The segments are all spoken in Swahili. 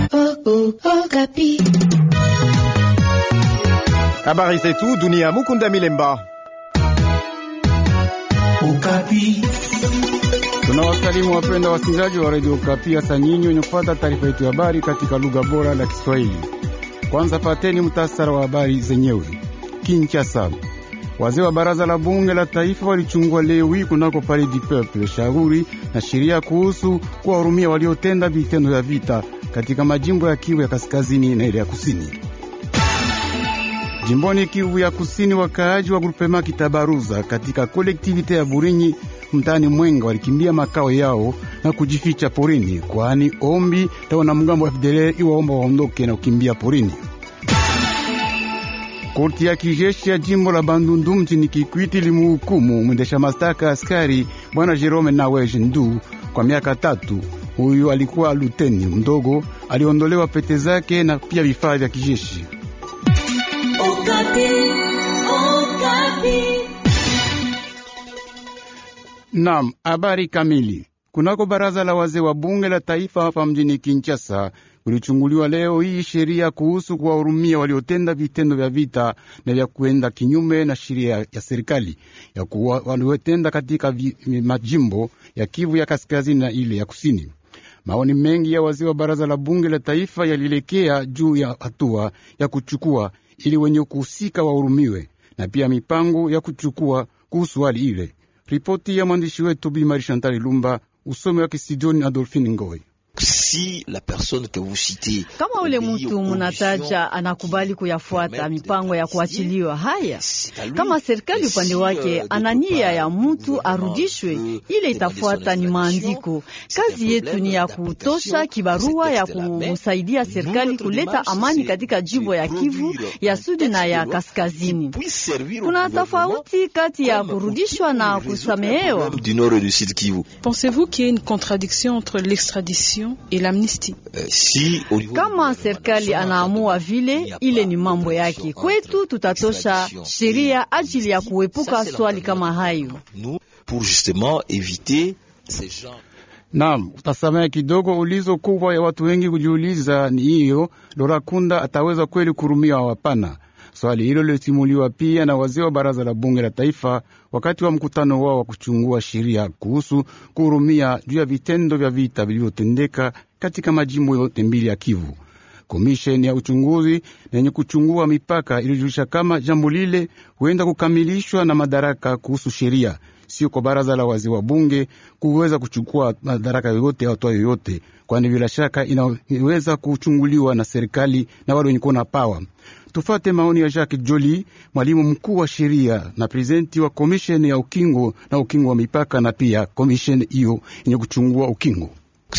Habari zetu dunia. Mukunda Milemba. Ukapi. Tunawasalimu wapenda wasikilizaji wa redio Ukapi, hasa nyinyi wenye kufuata taarifa yetu ya habari katika lugha bora la Kiswahili. Kwanza pateni mtasara wa habari zenyewe. Kinshasa, wazee wa baraza la bunge la taifa walichungua leo hii kunako Palais du Peuple shauri na sheria kuhusu kuwahurumia waliotenda vitendo vya vita katika majimbo ya Kivu ya kaskazini na ile ya kusini. Jimboni Kivu ya kusini, wakaaji wa grupema Kitabaruza katika kolektivite ya Burinyi mtaani Mwenga walikimbia makao yao na kujificha porini, kwani ombi la wanamgambo wa FDLR iwaomba waondoke na kukimbia porini. Korti ya kijeshi ya jimbo la Bandundu mjini Kikwiti limuhukumu mwendesha mashtaka askari bwana Jerome Naweje Ndu kwa miaka tatu. Huyu alikuwa luteni mdogo, aliondolewa pete zake na pia vifaa vya kijeshi. Naam, habari kamili. Kunako baraza la wazee wa bunge la taifa hapa mjini Kinshasa kulichunguliwa leo hii sheria kuhusu kuwahurumia waliotenda vitendo vya vita na vya kuenda kinyume na sheria ya serikali ya kuwa waliotenda katika vi, majimbo ya Kivu ya kaskazini na ile ya kusini. Maoni mengi ya wazee wa baraza la bunge la taifa yalielekea juu ya hatua ya kuchukua ili wenye kuhusika wahurumiwe na pia mipango ya kuchukua kuhusu hali ile. Ripoti ya mwandishi wetu Bi Mari Chantal Lumba, usomi wa Kisidoni Adolfine Ngoi. Si la personne que vous citez, kama ule mtu munataja anakubali kuyafuata mipango ya kuachiliwa haya, kama serikali upande wake ana nia ya mtu arudishwe, ile itafuata ni maandiko. Kazi yetu ni ya kutosha kibarua ya kumsaidia serikali kuleta amani katika jimbo ya Kivu ya sudi na ya kaskazini. Kuna tofauti kati ya kurudishwa na kusamehewa. du nord et du sud Kivu. Pensez-vous qu'il y a une contradiction entre l'extradition et l'amnistie. Euh, si au niveau Kama serikali anaamua vile, ile ni mambo yake. Kwetu tutatosha sheria ajili ya kuepuka swali kama hayo. nous pour justement éviter ces gens Naam, utasamehe kidogo. Ulizo kubwa ya watu wengi kujiuliza ni hiyo, Lorakunda ataweza kweli kurumia wapana? Swali hilo lilisimuliwa pia na wazee wa baraza la bunge la taifa wakati wa mkutano wao wa kuchungua sheria kuhusu kuhurumia juu ya vitendo vya vita vilivyotendeka katika majimbo yote mbili ya Kivu. Komisheni ya uchunguzi na yenye kuchungua mipaka ilijulisha kama jambo lile huenda kukamilishwa na madaraka kuhusu sheria, sio kwa baraza la wazee wa bunge kuweza kuchukua madaraka yoyote au hatua yoyote, kwani bila shaka inaweza kuchunguliwa na serikali na wale wenye kuona pawa. Tufate maoni ya Jacques Joli, mwalimu mkuu wa sheria na prezidenti wa komisheni ya ukingo na ukingo wa mipaka, na pia komisheni hiyo yenye kuchungua ukingo.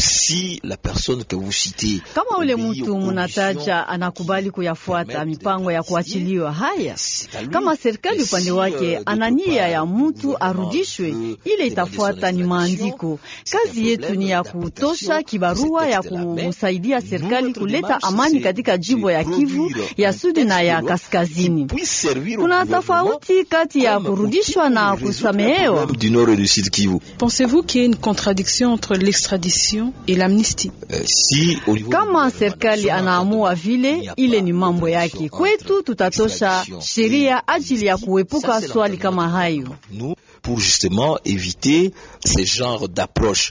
si la personne que vous citez Kama ule obéit mtu aux munataja conditions anakubali kuyafuata mipango ya kuachiliwa haya, c'est à lui. kama serikali Mais upande si, wake euh, ana d'autre nia part, ya le mtu gouvernement arudishwe, veut ile demander itafuata son ni extradition, maandiko. c'est un Kazi yetu problème ni ya d'interprétation. kutosha kibarua Ce ya texte-là, mais kumsaidia nous, serikali notre kuleta démarche, amani c'est katika de jimbo ya Kivu produire ya un sudi na texte ya de loi kaskazini. qui puisse servir au Kuna gouvernement tofauti kati ya comme kurudishwa na outil pour résoudre le kusamehewa. problème du nord et du sud Kivu. Pensez-vous qu'il y a une contradiction entre l'extradition et l'amnistie. Euh, si au niveau Kama du serikali gouvernement anaamua il vile, n'y a ile pas ni de mambo contradiction yake. entre Kwetu tutatosha extradition sheria et ajili ya amnistie. kuepuka Ça, c'est swali kama hayo. nous pour justement éviter ces genres d'approches.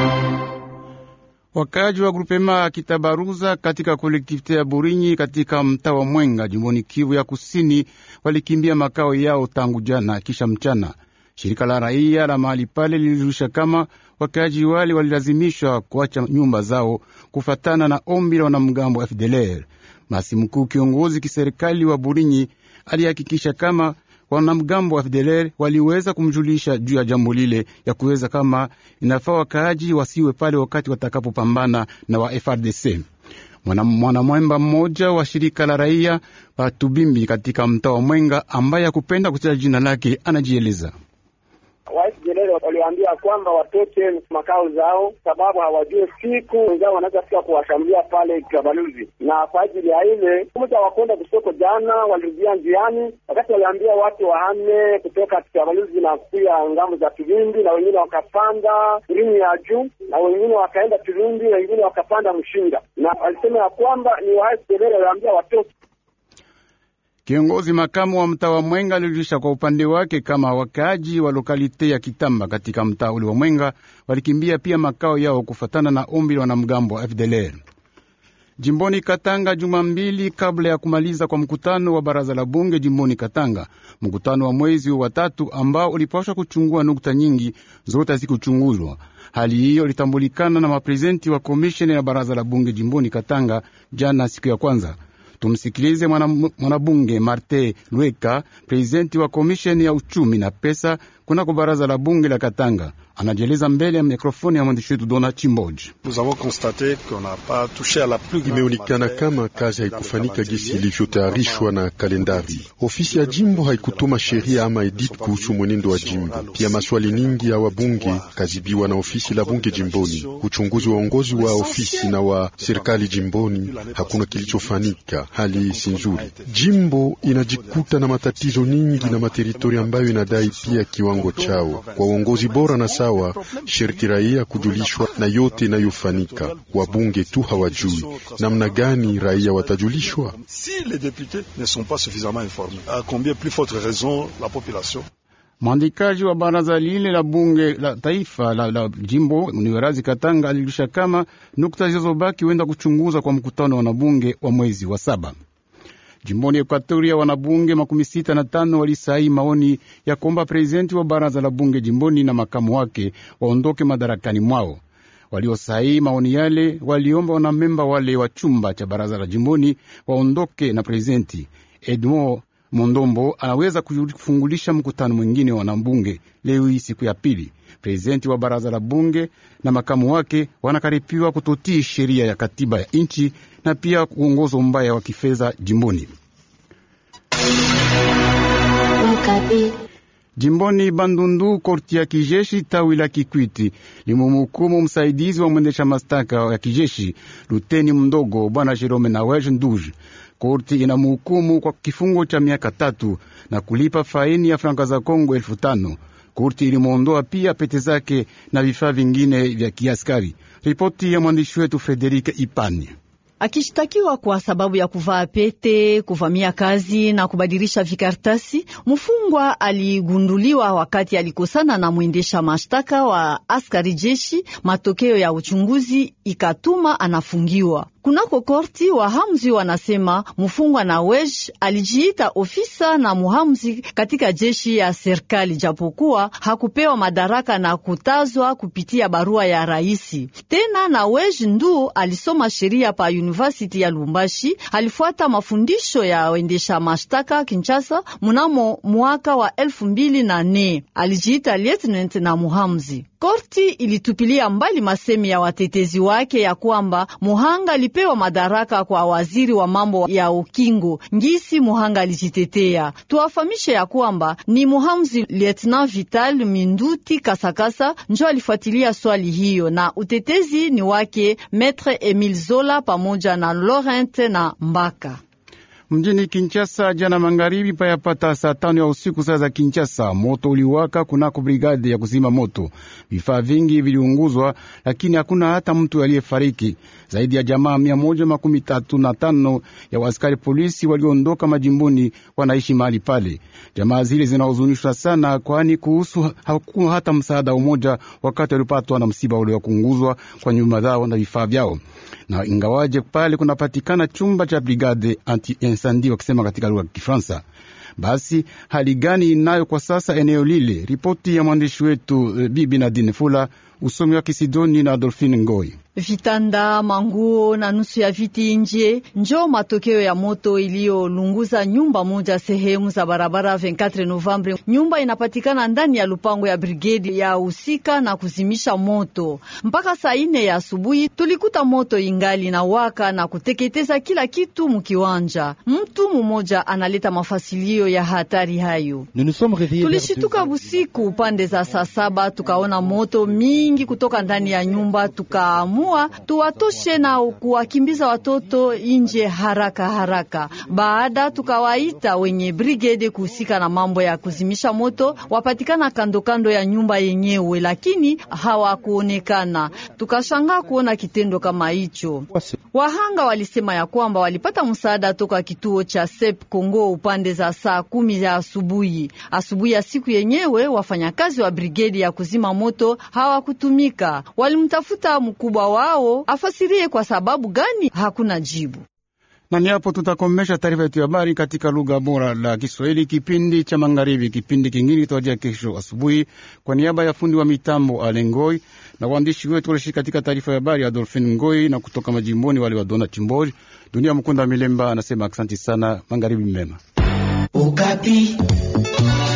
Wakaaji wa grupema Kitabaruza katika kolektivite ya Burinyi katika mtaa wa Mwenga jimboni Kivu ya kusini walikimbia makao yao tangu jana kisha mchana. Shirika la raia la mahali pale lilijulisha kama wakaaji wale walilazimishwa kuacha nyumba zao kufatana na ombi la wanamgambo wa FDLR. Masi mkuu kiongozi kiserikali wa Burinyi alihakikisha kama wanamgambo wa FDLR waliweza kumjulisha juu ya jambo lile ya kuweza kama inafaa wakaaji wasiwe pale wakati watakapopambana na wa FRDC. Mwanamwemba mmoja wa shirika la raia Patubimbi katika mtaa wa Mwenga ambaye hakupenda kutaja jina lake anajieleza. Waisraeli waliwaambia kwamba watoke makao zao, sababu hawajue siku wenzao wanaweza fika kuwashambulia pale Kabaluzi, na kwa ajili ya ile muda wa kwenda kusoko jana walirudia njiani, wakati waliambia watu wahame kutoka Kabaluzi na kuya ngambo za Kilindi, na wengine wakapanda elimu ya juu, na wengine wakaenda Kilindi, wengine wakapanda Mshinga, na walisema ya kwamba ni Waisraeli waliambia watoke Kiongozi makamu wa mtaa wa Mwenga alijulisha kwa upande wake kama wakaaji wa lokalite ya Kitamba katika mtaa ule wa Mwenga walikimbia pia makao yao kufatana na ombi la wanamgambo wa FDLR. Jimboni Katanga, juma mbili kabla ya kumaliza kwa mkutano wa baraza la bunge jimboni Katanga, mkutano wa mwezi wa tatu ambao ulipashwa kuchungua nukta nyingi zote hazikuchunguzwa. Hali hiyo ilitambulikana na maprezidenti wa komisheni ya baraza la bunge jimboni Katanga jana siku ya kwanza. Tumsikilize mwanabunge Marte Lweka, prezidenti wa komisheni ya uchumi na pesa kunako baraza la bunge la Katanga. Anajieleza mbele ya mikrofoni ya mwandishi wetu Dona Chimboji. Imeonekana kama kazi haikufanyika gisi ilivyotayarishwa na kalendari. Ofisi ya jimbo haikutuma sheria ama edit kuhusu mwenendo wa jimbo. Pia maswali nyingi ya wabunge kazibiwa na ofisi la bunge jimboni. Uchunguzi wa uongozi wa ofisi na wa serikali jimboni, hakuna kilichofanyika. Hali si nzuri. Jimbo inajikuta na matatizo nyingi na materitori ambayo inadai pia kiwango chao kwa uongozi bora na sawa, shiriki raia kujulishwa na yote inayofanyika. Wabunge tu hawajui namna gani raia watajulishwa. Mwandikaji wa baraza lile la bunge la taifa la, la jimbo Niwerazi Katanga alijulisha kama nukta zilizobaki huenda kuchunguza kwa mkutano wa wanabunge wa mwezi wa saba. Jimboni Ekuatoria, wanabunge makumi sita na tano walisaini maoni ya kuomba prezidenti wa baraza la bunge jimboni na makamu wake waondoke madarakani mwao. Waliosaini maoni yale waliomba wanamemba wale wa chumba cha baraza la jimboni waondoke na prezidenti Edmond Mondombo anaweza kufungulisha mkutano mwingine wa wanabunge leo hii siku ya pili. Prezidenti wa baraza la bunge na makamu wake wanakaripiwa kutotii sheria ya katiba ya nchi na pia uongozo mbaya wa kifedha jimboni. Jimboni Bandundu, korti ya kijeshi tawi la Kikwiti limumuhukumu msaidizi wa mwendesha mashtaka ya kijeshi luteni mdogo bwana Jerome Nawej Nduj. Korti inamuhukumu kwa kifungo cha miaka tatu na kulipa faini ya franka za Kongo elfu tano. Korti ilimwondoa pia pete zake na vifaa vingine vya kiaskari. Ripoti ya mwandishi wetu Frederike Ipani. Akishtakiwa kwa sababu ya kuvaa pete, kuvamia kazi na kubadilisha vikartasi, mfungwa aligunduliwa wakati alikosana na mwendesha mashtaka wa askari jeshi. Matokeo ya uchunguzi ikatuma anafungiwa kunako korti. Wahamzi wanasema mfungwa na wej alijiita ofisa na muhamzi katika jeshi ya serikali, japokuwa hakupewa madaraka na kutazwa kupitia barua ya raisi. Tena na wej ndu alisoma sheria pa University ya Lumbashi, alifuata mafundisho ya wendesha mashtaka Kinshasa mnamo mwaka wa elfu mbili na nne. Alijiita lieutenant na muhamzi. Korti ilitupilia mbali masemi ya watetezi wake ya kwamba muhanga alipewa madaraka kwa waziri wa mambo ya ukingo. Ngisi muhanga alijitetea. Tuwafamishe ya kwamba ni muhamzi Lieutenant Vital Minduti Kasakasa njo alifuatilia swali hiyo, na utetezi ni wake Maître Emile Zola pamoja na Laurent na Mbaka. Mjini Kinshasa jana magharibi payapata saa tano ya usiku saa za Kinshasa, moto uliwaka kunako brigade ya kuzima moto. Vifaa vingi viliunguzwa, lakini hakuna hata mtu aliyefariki. Zaidi ya jamaa mia moja makumi tatu na tano ya waaskari polisi waliondoka majimboni wanaishi mahali pale. Jamaa zile zinahuzunishwa sana, kwani kuhusu hakuna hata msaada umoja wakati walipatwa na msiba ule wa kuunguzwa kwa nyumba zao na vifaa vyao na ingawaje pale kunapatikana chumba cha brigade anti incendie wakisema katika lugha ya Kifaransa. Basi hali gani inayo kwa sasa eneo lile? Ripoti ya mwandishi wetu Bibi Nadine Fula Usomi wa Kisidoni na Adolfine Ngoi. Vitanda, manguo na nusu ya viti nje njo matokeo ya moto iliyolunguza nyumba moja sehemu za barabara 24 Novembre. Nyumba inapatikana ndani ya lupango ya brigedi ya husika na kuzimisha moto. Mpaka saa ine ya asubuhi tulikuta moto ingali na waka na kuteketeza kila kitu mkiwanja. Mtu mmoja analeta mafasilio ya hatari hayo. Tulishituka busiku upande za saa saba tukaona moto mingi kutoka ndani ya nyumba tukaamu tuwatoshe na kuwakimbiza watoto nje haraka haraka. Baada tukawaita wenye brigade kuhusika na mambo ya kuzimisha moto, wapatikana kando kando ya nyumba yenyewe, lakini hawakuonekana. Tukashangaa kuona kitendo kama hicho. Wahanga walisema ya kwamba walipata msaada toka kituo cha SEP Kongo upande za saa kumi ya asubuhi. Asubuhi ya siku yenyewe wafanyakazi wa brigedi ya kuzima moto hawakutumika, walimtafuta mkubwa wao afasirie kwa sababu gani, hakuna jibu. Na ni hapo tutakomesha taarifa yetu ya habari katika lugha bora la Kiswahili, kipindi cha magharibi. Kipindi kingine kitawajia kesho asubuhi. Kwa niaba ya fundi wa mitambo Alengoi na waandishi wetu walishiriki katika taarifa ya habari Adolfin Ngoi na kutoka majimboni wale wa Dona Chimbori, Dunia Mkunda Milemba anasema asante sana, magharibi mema. Ukapi.